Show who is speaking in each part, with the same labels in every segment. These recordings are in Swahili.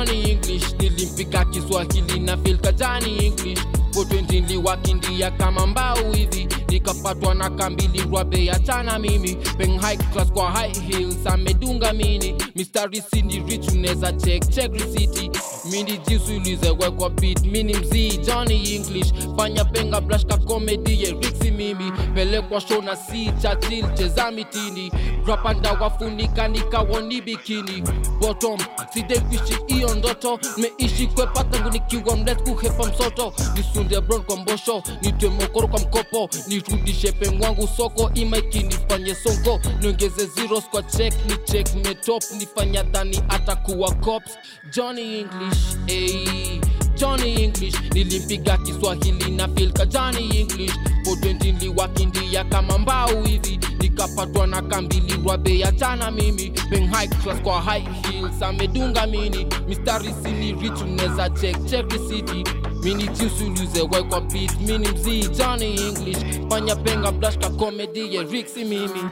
Speaker 1: Johnny English nilimpiga Kiswahili na feel kajani English Potenti niliwakindia kama mbao hivi nikapatwa na kambili rwabe ya chana mimi peng high class kwa high heels amedunga mini mistari sini rich unaweza check check receipt mini jinsi ulizewekwa beat mini mzii Johnny English fanya penga blush ka comedy ye Rixi mimi pelekwa show na si chachil cheza mitini rapanda wafunika nikawoni bikini bottom sidai kuishi hiyo ndoto meishi kwepa tangu nikiwa mlet kuhepa msoto nisunde bron kwa mbosho nitwe mokoro kwa mkopo nirudishe pengwangu soko imaiki nifanye sonko niongeze zeros kwa check ni check metop nifanya dhani atakuwa cops Johnny English ey. Johnny English nilimpiga Kiswahili na feel ka Johnny English for 20 niliwakindia kama mbao hivi nikapatwa na kambili rwabe ya chana mimi peng high class kwa high heels amedunga mini mistari sini rich unaweza check check receipt mini jinsi ulizewekwa beat mini mzii Johnny English fanya penga blush ka comedy ye Rixi mimi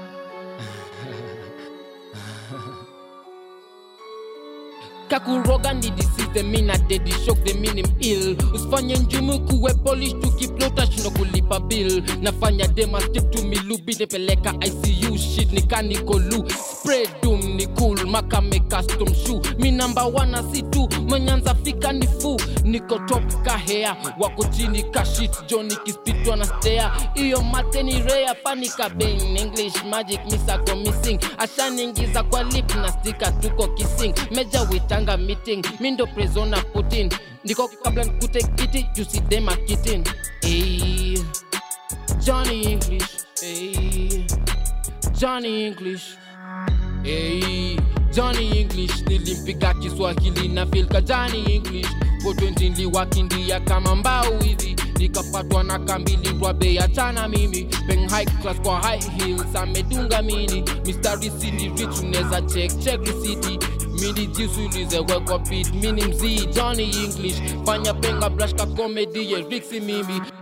Speaker 1: kakuroga ni disease mina dedi shock the minim ill usifanye njumu kuwe polish tukiplota shindo kulipa bill nafanya dema stick to me lubi nipeleka icu shit nikanikolu spray doom ni cool makame custom shoe mi namba wana si tu mwenyanza fika ni fu niko top kahea wako chini kashit joni kispitwa na stea iyo mate ni rea panika bang english magic misako missing ashaningiza kwa lip na stika tuko kissing meja witanga meeting mindo prezona putin ndiko kabla nikute kiti jusidema kitin hey. johnny english hey. johnny english Hey, Johnny English nilimpiga Kiswahili na feel ka Johnny English for 20 niliwakindia kama mbao hivi nikapatwa na kambili rwabe ya chana mimi peng high class kwa high heels amedunga mini mistari sini rich unaweza check check receipt mini jinsi ulizewekwa beat mini mzii Johnny English fanya penga blush ka comedy ye Rixi mimi